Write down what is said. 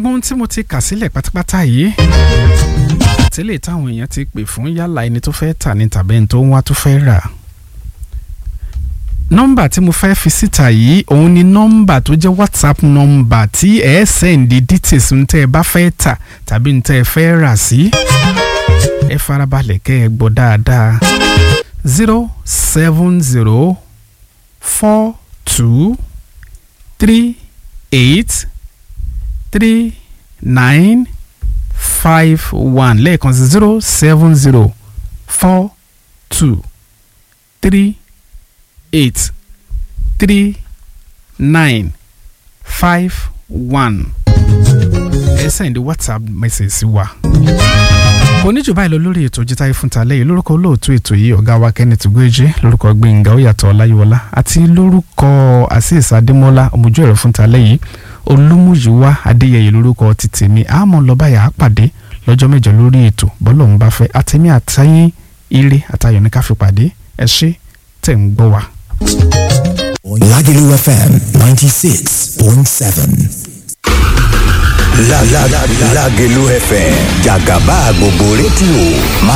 gbogbo ohun tí mo ti kà sílẹ̀ pátápátá yìí tẹ́lẹ̀ táwọn èèyàn ti pè fún yálà ẹni tó fẹ́ tà ní tàbí ẹni tó ń wá tó fẹ́ rà nọ́mbà tí mo fẹ́ fi síta yìí òun ni nọ́mbà tó jẹ́ whatsapp nọ́mbà tí ẹ sẹ́ǹdì details ń tẹ́ ẹ bá fẹ́ tà tàbí ń tẹ́ ẹ fẹ́ rà sí ẹ farabalẹ̀ kẹ́ ẹ gbọ́ dáadáa zero seven zero four two three eight three nine five one lẹ́ẹ̀kan sí zero seven zero four two three eight three nine five one ẹ sẹ́ndí whatsapp message sí wa kò ní jù báyìí lọ lórí ètò jítáyé fún talẹ́ yìí lórúkọ olóòtú ètò yìí ọ̀gá wa kenneth gbéjì lórúkọ gbẹ̀ngà oyàtọ̀ ọláyíwọlá àti lórúkọ azeez adémọ́lá ọmọjú ẹ̀rọ fún talẹ́ yìí olúmúyíwá adéyẹyẹ lórúkọ ti tèmi àmọ́ lọ́bàyà á pàdé lọ́jọ́ mẹ́jọ lórí ètò bọ́lọ̀ ń bá fẹ́ àtẹ̀mí àtẹ̀yìn ire àtayọ̀ ní ká fi pàdé ẹ ṣé tẹ̀ ń gbọ́ wa. Lagelu FM 96.7. La la la Lagelu FM Jagaba gbogbo rédíò.